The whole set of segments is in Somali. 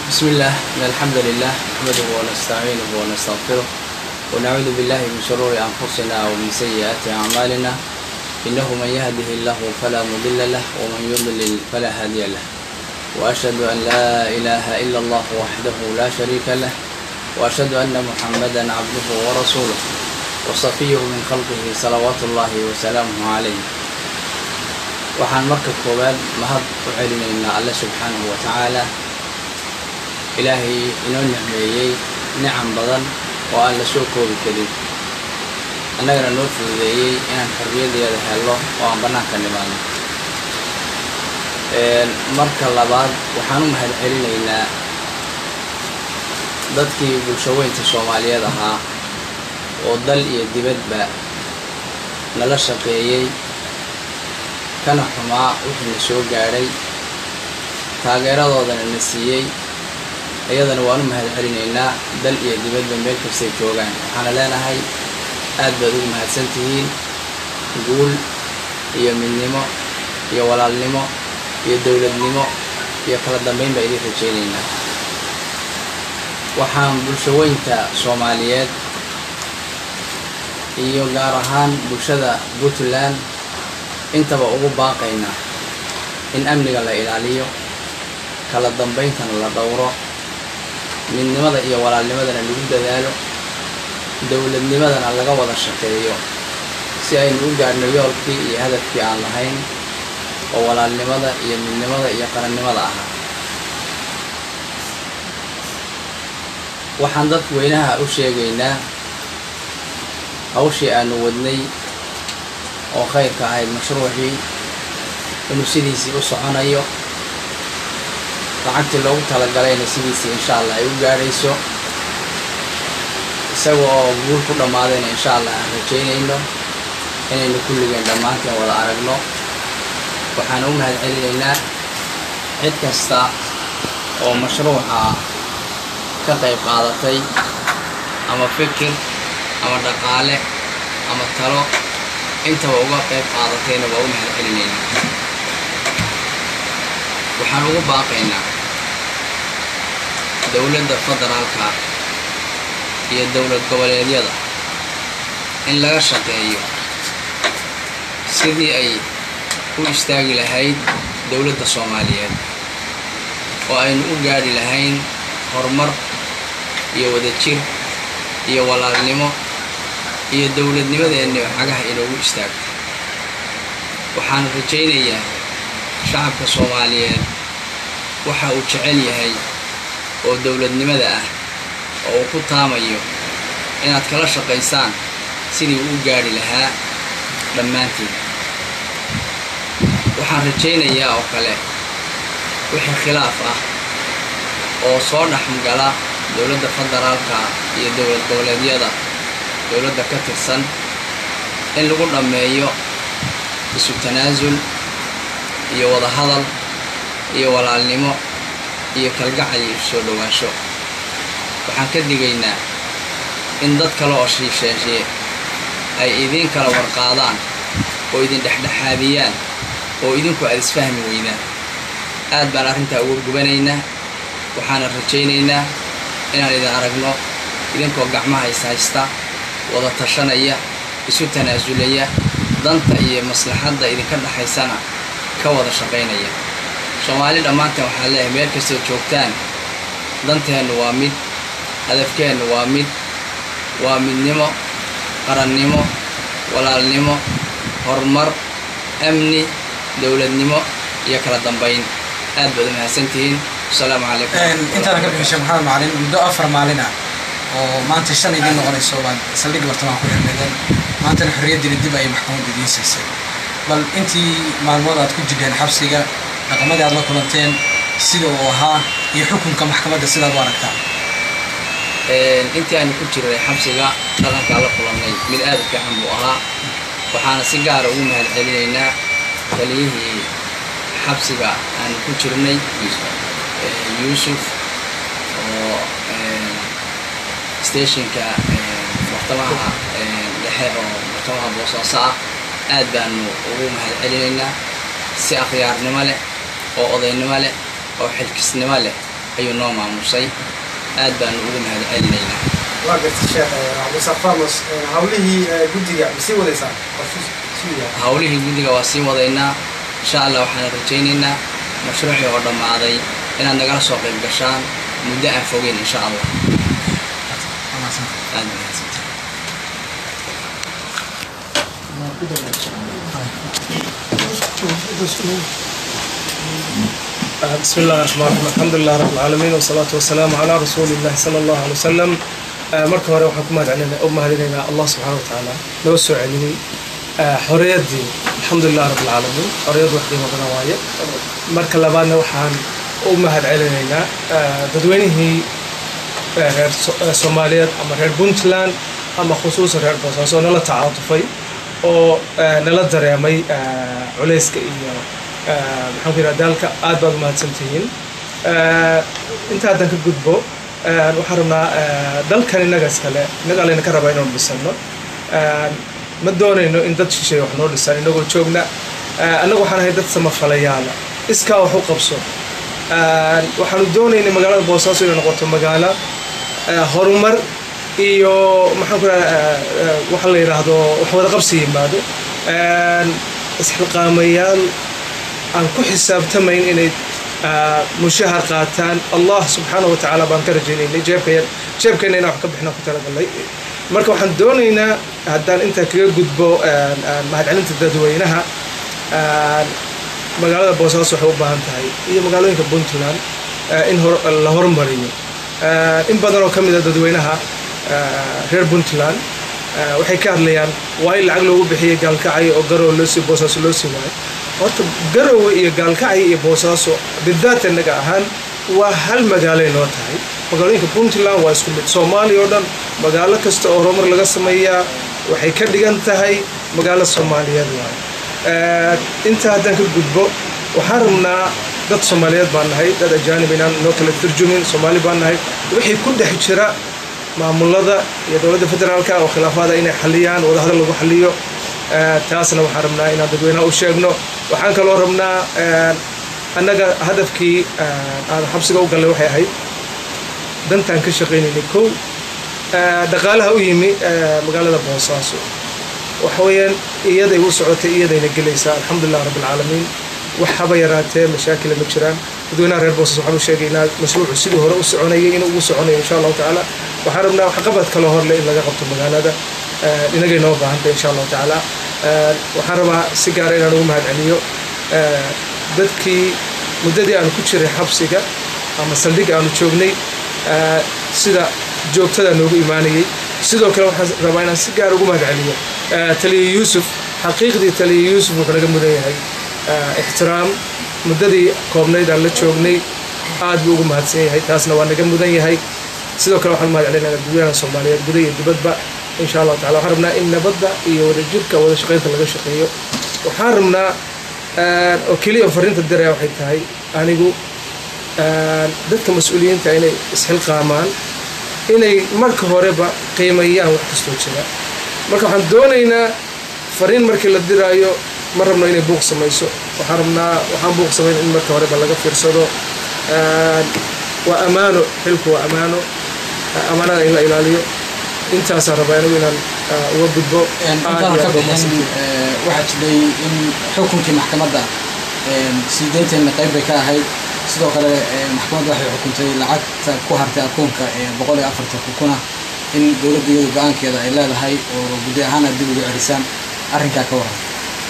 بسم الله إن الحمد لله نحمده ونستعينه ونستغفره ونعوذ بالله من شرور أنفسنا ومن سيئات أعمالنا إنه من يهده الله فلا مضل له ومن يضلل فلا هادي له وأشهد أن لا إله إلا الله وحده لا شريك له وأشهد أن محمدا عبده ورسوله وصفيه من خلقه صلوات الله وسلامه عليه waxaan marka koowaad mahad u celinaynaa alle subxaanahu wa tacaala ilaahay inoo nicmeeyey nicam badan oo aan la soo koobi karin annagana noo fududeeyey inaan xorriyadeeda helno oo aan bannaanka nimaadno marka labaad waxaan u mahad celinaynaa dadkii bulshaweynta soomaaliyeed ahaa oo dal iyo dibadba nala shaqeeyey kana xumaa wixii na soo gaadhay taageeradoodana na siiyey iyadana waan u mahad celinaynaa dal iyo dibadba meel kastay joogaan waxaana leenahay aad baad ugu mahadsan tihiin guul iyo midnimo iyo walaalnimo iyo dowladnimo iyo kala dambayn baa idin rajaynaynaa waxaan bulshaweynta soomaaliyeed iyo gaar ahaan bulshada puntland intaba ugu baaqaynaa in amniga la ilaaliyo kala dambayntana la dhowro midnimada iyo walaalnimadana lagu dadaalo dowladnimadana laga wada shaqeeyo si aynu u gaadhno yoolkii iyo hadafkii aan lahayn oo walaalnimada iyo midnimada iyo qarannimada ahaa waxaan dadweynaha u sheegaynaa hawshii aanu wadnay oo khayrka ahayd mashruucii inuu sidiisii u soconayo lacagtii loogu talagalayna sidiisii insha allah ay u gaadhayso isaga oo guul ku dhammaadayna insha allah aan rajaynayno inaynu kulligeen dhammaanteen wada aragno waxaan u mahad celinaynaa cid kasta oo mashruuca ka qayb qaadatay ama fikir ama dhaqaale ama talo intaba uga qayb qaadatayna waa u mahad celinaynaa waxaan ugu baaqaynaa dowladda federaalka iyo dowlad goboleedyada in laga shaqeeyo sidii ay u istaagi lahayd dowladda soomaaliyeed oo aynu u gaadhi lahayn horumar iyo wadajir iyo walaalnimo iyo dowladnimadeenni cagaha inoogu istaagto waxaan rajaynayaa shacabka soomaaliyeed waxa uu jecel yahay oo dowladnimada ah oo uu ku taamayo inaad kala shaqaysaan sidii uu u gaadhi lahaa dhammaantiin waxaan rajaynayaa oo kale wixii khilaaf ah oo soo dhexgala dowladda federaalka iyo dowlad goboleedyada dowladda ka tirsan in lagu dhammeeyo isu tanaasul iyo wada hadal iyo walaalnimo iyo kalgacal iyo soo dhowaansho waxaan ka digaynaa in dad kale oo shiisheeshee ay idiin kala warqaadaan oo idin dhexdhexaadiyaan oo idinku aad isfahmi weydaan aad baan arrintaa uga gubanaynaa waxaana rajaynaynaa inaan idin aragno idinkoo gacmaha is haysta wada tashanaya isu tanaasulaya danta iyo maslaxadda idinka dhexaysana ka wada shaqaynaya soomaali dhammaanteen waxaan leeyahay meel kastoo joogtaan danteennu waa mid hadafkeennu waa mid waa midnimo qarannimo walaalnimo horumar amni dowladnimo iyo kala dambayn aad baad u mahadsantihiin asalaamu calaykum intaada ka bixishay maxamed macalin muddo afar maalin ah oo maanta shan idiin noqonayso baad saldhig bartamaha ku xirmeedeen maantana xorriyaddiina dib ayay maxkamadda idiin siisay bal intii maalmood aad ku jireen xabsiga dhaqamadii aad la kulanteen sida uu ahaa iyo xukunka maxkamadda sidaad u aragtaa intii aanu ku jirnay xabsiga dhaqankaa la kulannay mid aad u fiican buu ahaa waxaana si gaara ugu mahad celinaynaa taliyihii xabsiga aanu ku jirnay yuusuf oo stationka muxtamaha dhexe oo muxtamaha boosaaso ah aad baanu ugu mahad celinaynaa si akhyaarnimo leh oo odaynimo leh oo xilkisnimo leh ayuu noo maamusay aad baanu ugu mahad celinaynaa waa gartay sheekh cabdisaaq farmos hawlihii guddiga ma sii wadaysaa hawlihii guddiga waa sii wadaynaa insha allah waxaan rajaynaynaa mashruucii oo dhammaaday inaad nagala soo qayb gashaan muddo aan fogeyn insha allah aad mahadsantahay بسم الله الرحمن الرحيم الحمد لله رب العالمين والصلاة والسلام على رسول الله صلى الله عليه وسلم marka hore waxaan ku mahadcelinaa u mahadinaynaa allah subxaana wa tacaala noo soo celiyey xorriyaddii alxamdulilah rabb alcaalamiin xorriyad wax qiimo badan waaye marka labaadna waxaan u mahad celinaynaa dadweynihii reer soomaaliyeed ama reer puntland ama khusuusan reer boosaaso oo nala tacaatufay oo nala dareemay culayska iyo maxaan ku yidhaha daalka aad baad u mahadsantihiin inta haddan ka gudbo waxaan rabnaa dalkan innaga iskale innaga layna ka rabaa inaanu dhisano ma doonayno in dad shisheeye wax noo dhisaan innagoo joogna annagu waxaan ahay dad samafalayaala iskaa wax u qabso waxaanu doonaynay magaalada boosaaso inay noqoto magaalo horumar iyo maxaan ku idhaha waxa la yidhaahdo wax wada qabsi yimaado isxilqaamayaal aan ku xisaabtamayn inay mushahar qaataan allah subxaana wa tacaala baan ka rajaynaynay jeebkaya jeebkeenna inaan wax ka bixinaan ku talagalnay marka waxaan doonaynaa haddaan intaa kaga gudbo mahadcelinta dadweynaha magaalada boosaaso waxay u baahan tahay iyo magaalooyinka puntland in la hormariyo in badan oo ka mid a dadweynaha reer puntland waxay ka hadlayaan waa in lacag loogu bixiyay gaalkacay oo garow loosii boosaaso loo sii waayo horta garowe iyo gaalkacay iyo boosaaso bidaat innaga ahaan waa hal magaalay noo tahay magaalooyinka puntland waa isku mid soomaaliya oo dhan magaalo kasta oo horumar laga sameeyaa waxay ka dhigan tahay magaalo soomaaliyeed waayo intaa haddaan ka gudbo waxaan rabnaa dad soomaaliyeed baan nahay dad ajaanib inaan noo kala turjumin soomaali baan nahay wixii ku dhex jira maamulada iyo dowladda federaalka oo khilaafaada inay xaliyaan wadahadal lagu xaliyo taasna waxaan rabnaa inaan dadweynaha u sheegno waxaan kaloo rabnaa annaga hadafkii aan xabsiga u gallay waxay ahayd dantaan ka shaqaynaynay kow dhaqaalaha u yimi magaalada boosaaso waxa weeyaan iyaday u socotay iyadayna gelaysaa alxamdulilah rabbi alcaalamiin wax haba yaraatee mashaakila ma jiraan dadweynaha reer boosas waxaan u sheegaynaa mashruucu sidii hore u soconayay inuu ugu soconayo insha allahu tacaala waxaan rabnaa waxqabad kaloo horle in laga qabto magaalada inagay noo baahantay insha allahu tacaala waxaan rabaa si gaara inaan ugu mahad celiyo dadkii muddadii aanu ku jiray xabsiga ama saldhig aanu joognay sida joogtada noogu imaanayay sidoo kale waxaan rabaa inaan si gaar ugu mahad celiyo taliya yuusuf xaqiiqdii taliya yuusuf wuxuu naga mudan yahay ixtiraam muddadii koobnayd aan la joognay aad buu ugu mahadsan yahay taasna waa naga mudan yahay sidoo kale waxaan mahad celinayna dadweynaha soomaaliyeed guda iyo dibadba insha allahu tacala waxaan rabnaa in nabadda iyo wadajirka wada shaqaynta laga shaqeeyo waxaan rabnaa oo keliya fariinta direa waxay tahay anigu dadka mas-uuliyiinta inay isxilqaamaan inay marka horeba qiimeeyaan wax kastoo jira marka waxaan doonaynaa fariin markii la diraayo ma rabno inay buuq samayso waxaan rabnaa waxaan buuq samayn in marka horeba laga fiirsado waa ammaano xilku waa ammaano ammaanada in la ilaaliyo intaasaan rabaa anigu inaan uga gudbo intaana ka bixin waxaa jiray in xukunkii maxkamadda sii deynteenna qayb bay ka ahayd sidoo kale maxkamadda waxay xukuntay lacagta ku hartay akoonka ee boqol iyo afartan kuna in dowladda iyadu go-aankeeda ay leedahay oo guddi ahaan aad dib ugu celisaan arrinkaa ka waran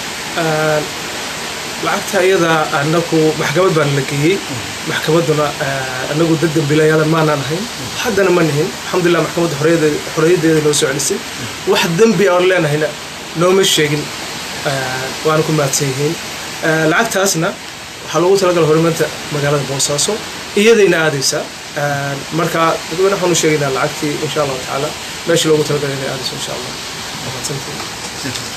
lacagta iyada anagu maxkamad baana la geeyey maxkamadduna anagu dad dambiilayaala maanaan ahayn haddana ma nihin alxamdulilah maxkamadda xorriyaddeeda noo soo celisay wax dembi aan leenahayna nooma sheegin waana ku mahadsan yihiin lacagtaasna waxaa loogu talagala horumarinta magaalada boosaaso iyadayna aadaysaa marka dadweyne waxaan u sheegaynaa lacagtii insha allahu tacaala meeshii loogu talagalay inay aadayso insha allah mahadsantiin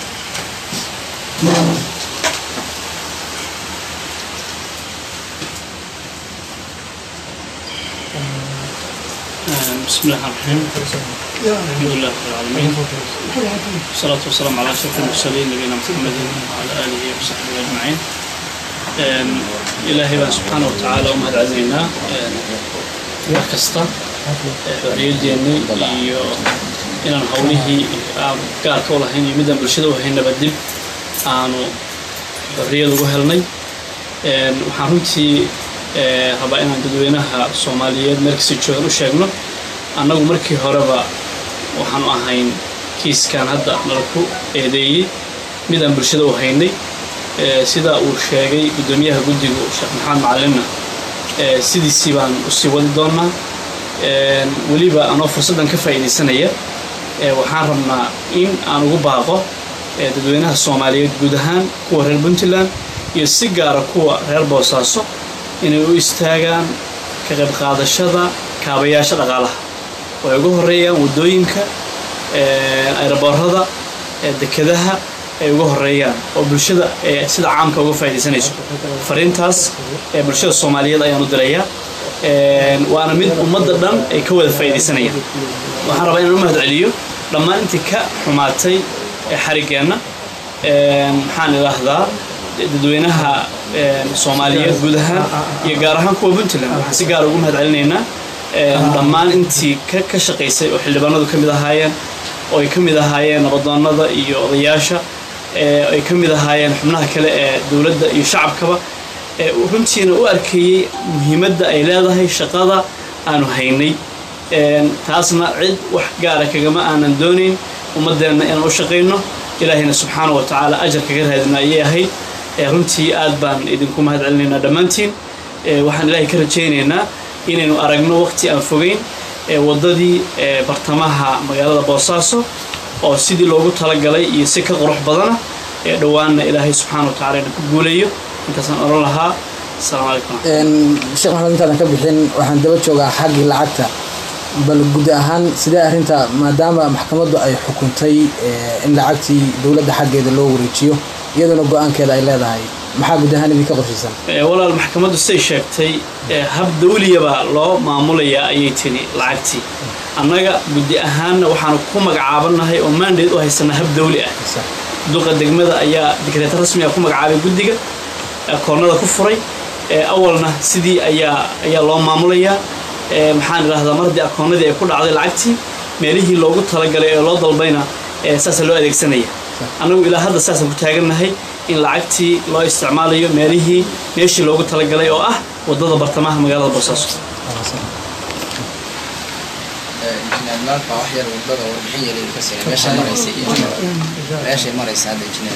بسم الله الرحمن الرحيم الحمد لله رب العالمين والصلاة والسلام على أشرف المرسلين نبينا محمد وعلى آله وصحبه أجمعين إلهي بان سبحانه وتعالى ومهد علينا mar kasta xorriyadeenni iyo inaan howlihii aan gaarka u lahayn iyo midaan bulshada u haynaba dib aanu xorriyad ugu helnay waxaan runtii rabaa inaan dadweynaha soomaaliyeed meelkasta joogan u sheegno annagu markii horeba waxaanu ahayn kiiskan hadda nala ku eedeeyey midaan bulshada u haynay sida uu sheegay guddoomiyaha guddigu sheekh maxamed macalinna sidiisii baan usii wadi doonaa weliba anoo fursaddan ka faa'iidaysanaya waxaan rabnaa in aan ugu baaqo dadweynaha soomaaliyeed guud ahaan kuwa reer puntland iyo si gaara kuwa reer boosaaso inay u istaagaan ka qayb qaadashada kaabayaasha dhaqaalaha oo ay ugu horeeyaan waddooyinka ayraboorada dekedaha ay uga horeeyaan oo bulshada sida caamka uga faaidaysanayso fariintaas ee bulshada soomaaliyeed ayaan u dirayaa waana mid ummadda dhan ay ka wada faaidaysanayaan waxaan rabaa inaan u mahad celiyo dhammaan intii ka xumaatay xariggeenna maxaan idhaahdaa dadweynaha soomaaliyeed guud ahaan iyo gaar ahaan kuwa puntland waxaan si gaara ugu mahad celinaynaa dhammaan intii ka shaqaysay oo xildhibaanadu ka mid ahaayeen oo ay ka mid ahaayeen nabadoonnada iyo odayaasha ay ka mid ahaayeen xubnaha kale ee dowladda iyo shacabkaba runtiina u arkeeyey muhiimadda ay leedahay shaqada aanu haynay taasna cid wax gaara kagama aanan doonayn ummaddeenna inaan u shaqayno ilaahayna subxaana wa tacaala ajar kaga raadina ayay ahayd runtii aad baan idinku mahad celinaynaa dhammaantiin waxaan ilaahay ka rajaynaynaa inaynu aragno waqti aan fogeyn waddadii bartamaha magaalada boosaaso oo sidii loogu talagalay iyo si ka qurux badana ee dhowaanna ilaahay subxaana wa tacala ina ku guulayo intaasaan odhan lahaa asalaamu calaykum sheekh maxamed intaadan ka bixin waxaan daba joogaa xaggii lacagta bal guud ahaan sidee arrinta maadaama maxkamaddu ay xukuntay in lacagtii dowladda xaggeeda loo wareejiyo iyaduna go-aankeeda ay leedahay maxaa guud ahaan idinka qorshaysan walaal maxkamaddu siday sheegtay hab dawliyaba loo maamulayaa ayay tiri lacagtii annaga guddi ahaanna waxaanu ku magacaabannahay oo maandeed u haysanaa hab dawli ah duqa degmada ayaa dikreeta rasmiga ku magacaabay guddiga koornada ku furay awalna sidii ayaa ayaa loo maamulayaa maxaan idhahdaa mar haddii akoonnadii ay ku dhacday lacagtii meelihii loogu talagalay ee loo dalbayna saasa loo adeegsanaya annagu ilaa hadda saasaan ku taagannahay in lacagtii loo isticmaalayo meelihii meeshii loogu talagalay oo ah waddada bartamaha magaalada boosaaso injineer baa wax yar wadada warbixin yar idinka siinay meeshay maraysa iyo meeshay maraysa hadda injineer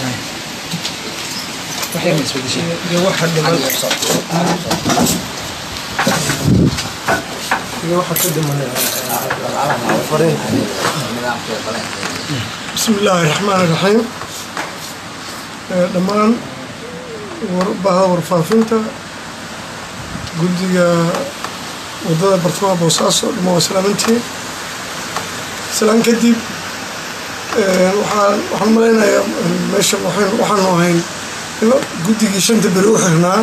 iyo waxa dhiman iyo waxa ka dhiman fariinta بسم الله الرحمن الرحيم dhammaan baha warfaafinta guddiga wadada bartamaha boosaaso dhama waa salaamantiin salaan kadib waxaan waxaan malaynayaa meesha waxaan- waxaanu ahayn guddigii shanta beri u xirnaa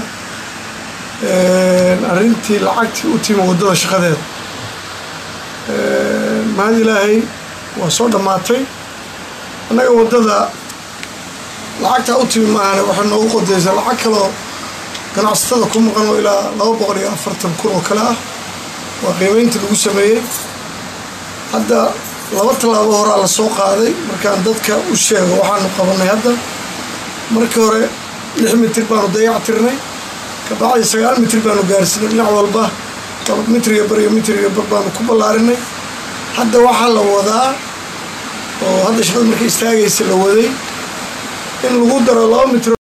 arrintii lacagtii u timi wadada shaqadeeda mahad ilaahay waa soo dhammaatay annaga waddada lacagtaa u timi maahane waxay noogu qodaysaa lacag kaloo ganacsatada ku maqan oo ilaa laba boqol iyo afartan kun oo kale ah waa qiimeynta lagu sameeyey hadda laba tallaabo horaa la soo qaaday markaan dadka u sheego waxaanu qabanay hadda markii hore lix mitir baanu dayac tirnay kabacdi sagaal mitir baanu gaarsiinay dhinac walba laba mitriga bar iyo mitriga bar baanu ku ballaarinay hadda waxaa la wadaa oo hadda shaqada markay istaagaysa la waday in lagu daro laba mitr